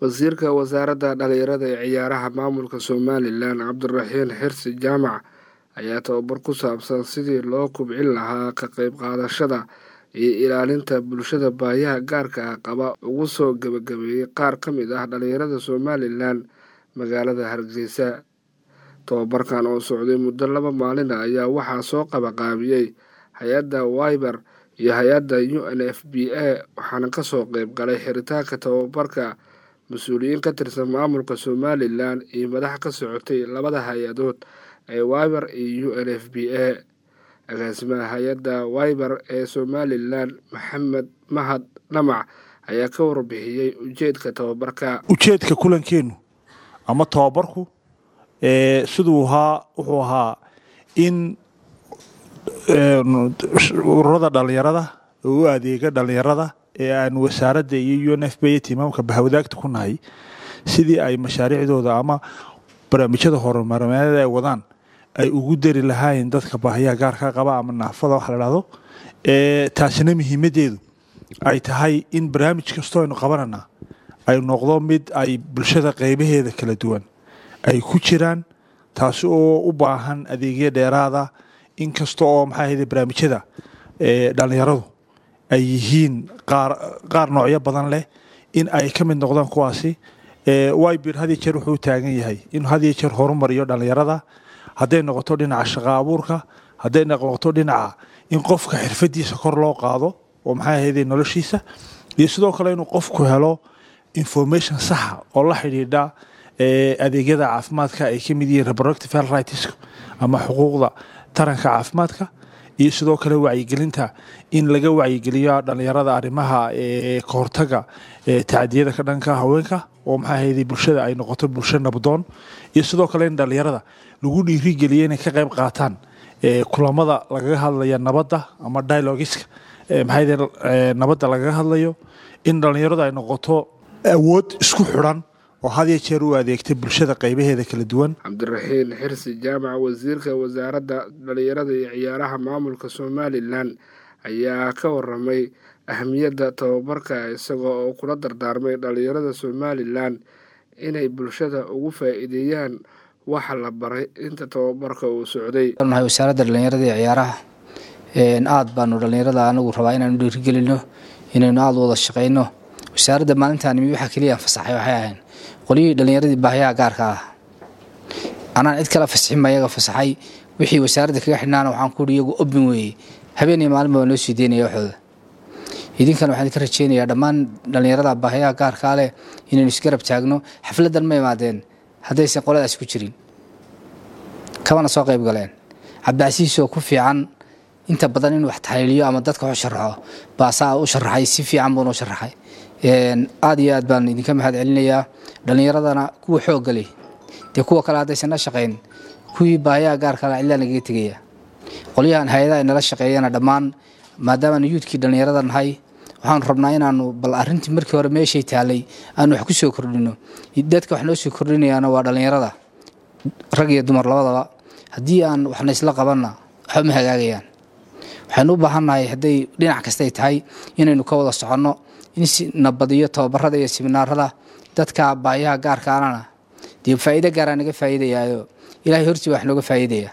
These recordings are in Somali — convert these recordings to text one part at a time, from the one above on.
wasiirka wasaaradda dhalinyarada ee ciyaaraha maamulka somalilan cabdiraxiin xirsi jaamac ayaa tababar ku saabsan sidii loo kubcin lahaa ka qayb qaadashada iyo ilaalinta bulshada baayaha gaarka ah qaba ugu soo gebagabeeyey qaar ka mid ah dhalinyarada somalilan magaalada hargeysa tobabarkan oo socday muddo laba maalin ah ayaa waxaa soo qabaqaabiyey hay-adda wiber iyo hay-adda u n f b a waxaana kasoo qeyb galay xiritaanka tababarka mas-uuliyiin ka tirsan maamulka somalilan iyo madax ka socotay labada hay-adood ee wiber iyo u n f b a agaasimaha hay-adda wiber ee somalilan maxamed mahad dhamac ayaa ka warbixiyey ujeedka tababarka ujeedka kulankeenu ama tababarku siduu ahaa wuxuu ahaa in ururada dhalinyarada u adeega dhalinyarada ee aan wasaaradda iyo u n f b timaamka bahwadaagta ku nahay sidii ay mashaariicdooda ama barnaamijyada horumarmeed ay wadaan ay ugu dari lahaayeen dadka baahiyaha gaarka qaba ama naafada waxa la dhahdo taasina muhiimadeedu ay tahay in barnaamij kastoo aynu qabanana ay noqdo mid ay bulshada qeybaheeda kala duwan ay ku jiraan taasi oo u baahan adeegyo dheeraada inkasta oo maxaa ahayde barnaamijyada dhalinyaradu ay yihiin qaar noocyo badan leh in ay ka mid noqdaan kuwaasi wibir had iyo jeer wuxuu taagan yahay inuu had iyo jeer horumariyo dhalinyarada hadday noqoto dhinaca shaqa abuurka hadday noqoto dhinaca in qofka xirfadiisa kor loo qaado oo maxaa ahayde noloshiisa iyo sidoo kale inuu qofku helo information saxa oo la xidhiidha adeegyada caafimaadka ay ka mid yihiin reproductive health rights ama xuquuqda taranka caafimaadka iyo sidoo kale wacyigelinta in laga wacyigeliyo dhalinyarada arrimaha kahortaga tacdiyada ka dhanka haweenka oo maxaa ahayde bulshada ay noqoto bulsho nabdoon iyo sidoo kale in dhalinyarada lagu dhiirigeliyo inay ka qayb qaataan kulamada lagaga hadlaya nabadda ama dialogiska maxaa nabadda lagaga hadlayo in dhalinyaradu ay noqoto awood isku xidhan oo had iyo jeer u adeegta bulshada qaybaheeda kala duwan cabdiraxiin xirsi jaamac wasiirka wasaaradda dhalinyarada iyo ciyaaraha maamulka somalilan ayaa ka waramay ahamiyadda tababarka isagoo oo kula dardaarmay dhalinyarada somalilan inay bulshada ugu faa'iideeyaan waxa la baray inta tababarka uu socday nahay wasaaradda dhalinyarada iyo ciyaaraha aada baanu dhalinyarada anagu rabaa inaanu dhiirigelino inaynu aada wada shaqayno wasaaradda maalintaan imi waxaa keliya fasaxay waxay ahayn qolyihii dhallinyaradii baahiyaha gaarka ah anaan cid kala fasixinba iyaga fasaxay wixii wasaaradda kaga xidhnaana waxaan kuuhi iyagu obin weeye habeenii maalinba waa noo sii deynaya waxooda idinkana waxaan idinka rajeynayaa dhammaan dhallinyarada baahiyaha gaarkaa leh inaynu isgarab taagno xafladdan ma imaadeen haddaysan qoladaas ku jirin kabana soo qayb galeen cabdicasiisoo ku fiican inta badan in wax taxliiliyo ama dadka wax sharaxo baasaa u sharaxay si fiican buuna u sharaxay aada iyo aad baan idinka mahad celinayaa dhallinyaradana kuwa xoogga leh dee kuwa kale haddaysan la shaqayn kuwii baahiyaha gaarkala cidlaa nagaga tegaya qolyahan hay-adaha ay nala shaqeeyana dhammaan maadaamaanu yuudkii dhallinyarada nahay waxaanu rabnaa inaanu bal arrintii markii hore meeshay taalay aanu wax ku soo kordhino dadka wax noo soo kordhinayaana waa dhallinyarada rag iyo dumar labadaba haddii aan waxna isla qabanna waxba ma hagaagayaan waxaynu u baahannahay hadday dhinac kastay tahay inaynu ka wada soconno in nabadiyo tababarada iyo siminaarada dadka baayaha gaarkaanana dee faa'iido gaaraa naga faa'iidayaayo ilaahay hortii wax nooga faa'iidaya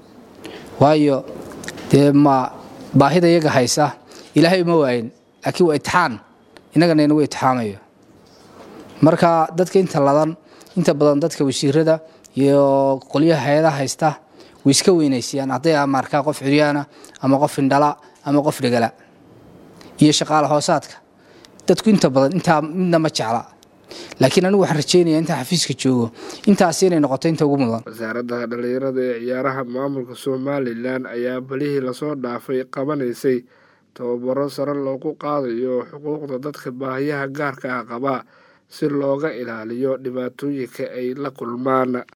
waayo dee ma baahida iyaga haysa ilaahay uma waayin laakiin waa itixaan innagana inagu itixaamayo marka dadka inta ladan inta badan dadka wasiirada iyo qolyaha hay-adaha haysta way iska weynaysiyaan hadday amaarkaa qof curyaana ama qof indhala ama qof dhegala iyo shaqaale hoosaadka dadku inta badan intaa midna ma jecla laakiin anigu waxaan rajeynaya intaan xafiiska joogo intaasi inay noqoto inta ugu mudan wasaaradda dhalinyarada ee ciyaaraha maamulka somalilan ayaa balihii lasoo dhaafay qabanaysay tababaro sare loogu qaadayo xuquuqda dadka baahiyaha gaarka ah qaba si looga ilaaliyo dhibaatooyinka ay la kulmaan